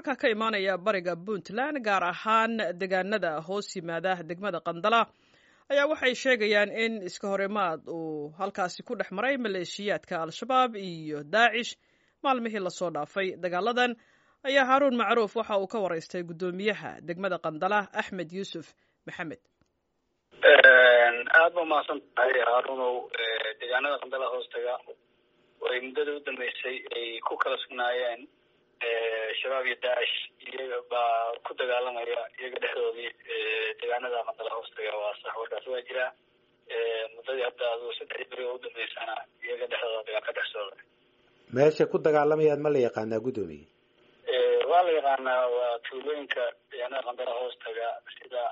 wararka ka imaanaya bariga puntland gaar ahaan deegaanada hoos yimaada degmada qandala ayaa waxay sheegayaan in iska horimaad uu halkaasi ku dhex maray maleeshiyaadka al-shabaab iyo daacish maalmihii lasoo dhaafay dagaaladan ayaa haaruun macruuf waxa uu ka waraystay guddoomiyaha degmada qandala axmed yuusuf maxamed aada ba mahadsan tahay haarunow deegaanada qandala hoostaga ay muddada u dambeysay ay ku kala sugnaayeen shabaab iyo daacish iyaga baa ku dagaalamaya iyaga dhexdoodii deegaanada qandala hoostaga waa sax warkaas waa jiraa muddadii hadda adu saddex beri oo u dambeysana iyaga dhexdooda dagaal ka dhex socda meesha ku dagaalamayaan ma la yaqaanaa guddoomiye waa la yaqaanaa waa tuulooyinka deegaanada qandala hoostaga sida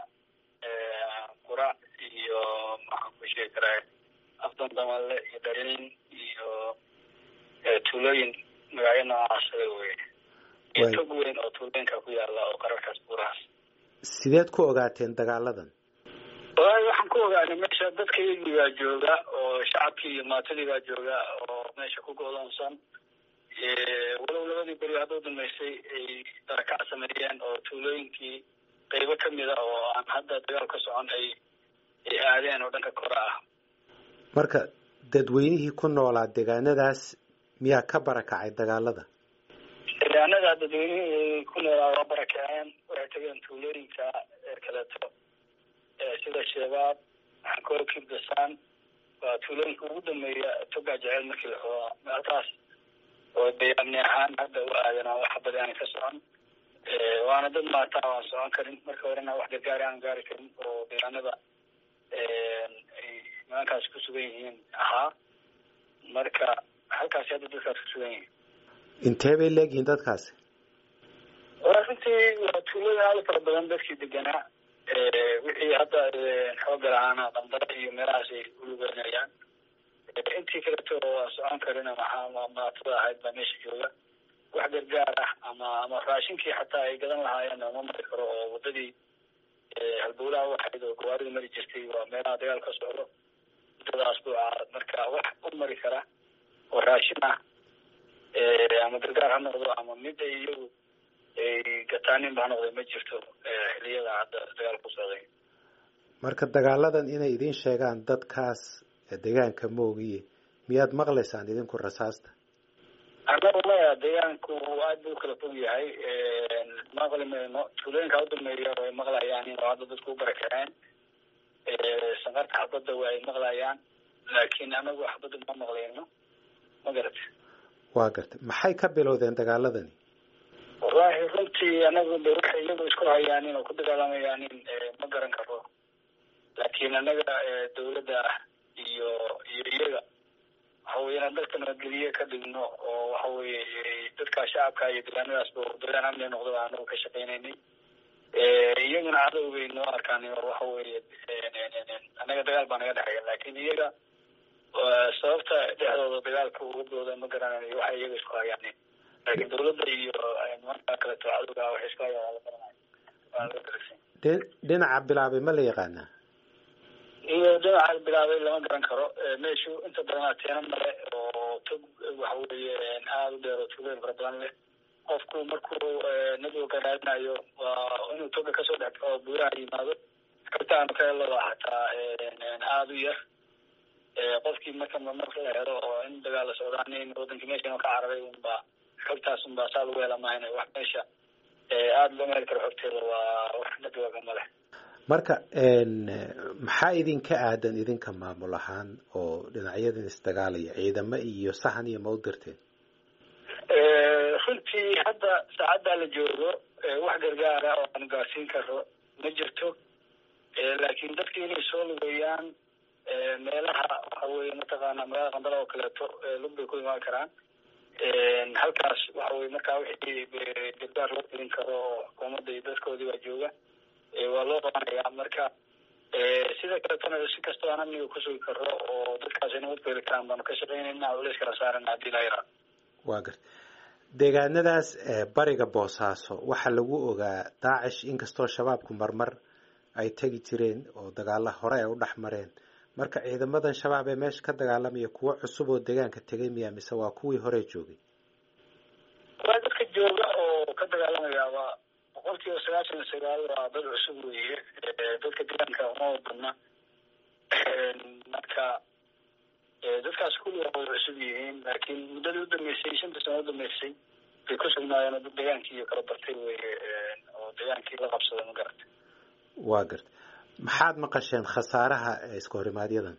qurac iyo maxaan ku sheegi karaa afdan damale iyo darin iyo tuulooyin magacyo noocaasa wey iyo tog weyn oo tuulooyinka ku yaala oo qararkaas buurahaas sideed ku ogaateen dagaaladan walahi waxaan ku ogaanay meesha dadka iyagii baa jooga oo shacabkii iyo maatadii baa jooga oo meesha ku go'doonsan walow labadii beri hadda u dambeysay ay darakac sameeyeen oo tuulooyinkii qaybo kamida oo aan hadda dagaal ka socon ay ay aadeen oo dhanka kore ah marka dadweynihii ku noolaa deegaanadaas miyaa ka barakacay dagaalada deegaanada dadweynihii ku noolaa waa barakaceen waxay tageen tuulooyinka kaleeto sida shabaab xankoorkii basaan waa tuulooyinka ugu dambeeya togaa jeceel markii la xoogaa meeltaas oo deegaani ahaan hadda u aadan aan wax badi aan ka socon waana dad maataa aan socon karin marka horena wax gargaari aan gaari karin oo deegaanada ay nimankaas ku sugan yihiin ahaa marka halkaasi hadda dadkaas ku sugan yihiin intee bay leegyihiin dadkaasi wala runtii waa tuulooyin aada u fara badan dadkii deganaa wixii hadda xooga lahaana qandara iyo meelahaas ay ulugeynayaan intii kaleto oo aan socon karina maxaa maatada ahayd baa meesha jooga wax gargaar ah ama ama raashinkii xataa ay gadan lahaayeen ma mari karo oo wadadii halbowlaha waxayd oo gawaarida mari jirtay waa meelaha dagaal ka socdo muddadaas buuca marka wax u mari kara oo raashin ah ama gargaar ha noqdo ama mid ay iyagu ay gataaninba ha noqday ma jirto xiliyada hadda dagaal ku socday marka dagaaladan inay idin sheegaan dadkaas deegaanka moogiye miyaad maqlaysaan idinku rasaasta annaga maya deegaanku aad buu ukala fog yahay maqli mayno tuulooyinka udambeeya way maqlayaan in hadda dadku u barakaceen sanqarta xabadda waa ay maqlayaan laakiin anagu xabadda ma maqlayno ma garata waa gartay maxay ka bilowdeen dagaaladani wallahi runtii anagu de waxay iyagu isku hayaanin oo ku dagaalamayaanin ma garan karo laakiin anaga dawladda iyo iyo iyaga waxa weye inaan dadka nabadgeliye ka dhigno oo waxa weye dadka shacabka iyo deegaanadaasba deegaan amni noqdo anagu ka shaqeynaynay iyaguna cadowgay noo arkaan waxa weye anaga dagaal baa naga dhexeeya laakin iyaga sababta dhexdooda dagaalka uga dooda ma garanayo waxa iyaga isku hayaanin laakiin dawladda iyo nimanka kaleto cadowga waxay isku hayaan waa la garanaya waa laga daragsan dhinaca bilaabay ma la yaqaanaa iyo dhinaca bilaabay lama garan karo meeshu inta badan ateena male oo tog waxa weye aada u dheer oo tuulooyin fara badan leh qofku markuu nadowga raadinayo waa inuu toga kasoo dhex oo buuraha yimaado kartaanu ka helada xataa aada u yar qofkii marka marka la helo oo in dagaal la socdaan in wadankii meesha ka cararay unba xogtaas unbaa saa lagu hela maahan wax meesha aada looma heli karo xogteeda waa wax nadowga male marka maxaa idinka aadan idinka maamul ahaan oo dhinacyadan isdagaalaya ciidamo iyo sahan iyo ma u dirteen runtii hadda saacaddaa la joogo wax gargaara oo aan gaarsiin karo ma jirto laakiin dadka inay soo lugeeyaan meelaha waxa weye mataqaana magaalada qandala oo kaleeto lug bay ku imaan karaan halkaas waxa weye markaa wixii gargaar loo gelin karo oo xukuumadda iyo dadkoodii baa jooga waa loo qabanayaa marka sida kaletona si kastoo aan amniga kusugi karo oo dadkaas ay nabad ku heli karaan baanu ka shaqeynayna culeys kala saarana hadii la yaraa waa garta deegaanadaas bariga boosaaso waxaa lagu ogaa daacish inkastoo shabaabku marmar ay tegi jireen oo dagaala hore ay u dhex mareen marka ciidamadan shabaab ee meesha ka dagaalamaya kuwo cusub oo deegaanka tegay miya mise waa kuwii hore joogay waa dadka jooga oo ka dagaalamaya yaaba boqol kiiba sagaashan iyo sagaal waa dad cusub weeye dadka deegaanka uma badna marka dadkaas kulli waa wada cusub yihiin laakiin muddadii udambeysay shanta sano udambeysay bay ku sugnaayeen oo dad deegaankii kala bartay weye oo deegaankii la qabsaday ma garata waa garta maxaad maqasheen khasaaraha iska horimaadyaddan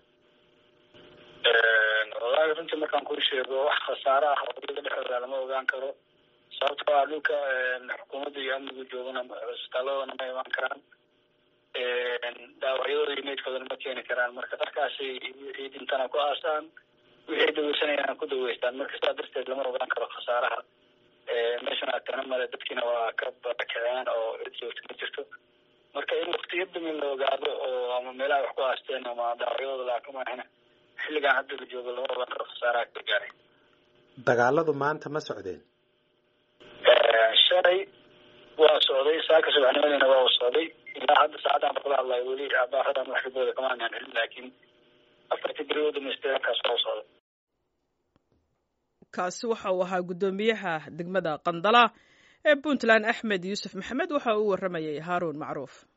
wallaahi runtii markaan kuu sheego wax khasaare ah oo iyaga dhexdooda lama ogaan karo sababtoo ah dhulka xukuumadda iyo amnigu joogana cisbitaaladana ma imaan karaan dhaawacyadooda iyo meydkoodana ma keeni karaan marka dharkaasay ciidintana ku aasaan wixii daweysanayaan ku daweystaan marka sidaa darteed lama ogaan karo khasaaraha meeshan agtana male dadkiina waa ka barakaceen oo cid joogta ma jirto marka in waktiyo damin la ogaado oo ama meelaha wax ku aasteen ama dhaawacyadooda laakamaahina xilligan hadda la joogo lama ogaan karo khasaaraha ka gaaray dagaaladu maanta ma socdeen shalay waa socday saaka subaxnimadina waa u socday ilaa hadda saacadaan kula hadlayo weli abaaradan wax ribooda kama aanaan helin laakiin afartii beri u dhamaystay halkaas waa u socday kaasi waxa uu ahaa guddoomiyaha degmada qandala ee puntland axmed yuusuf maxamed waxa uu warramayay haaruun macruuf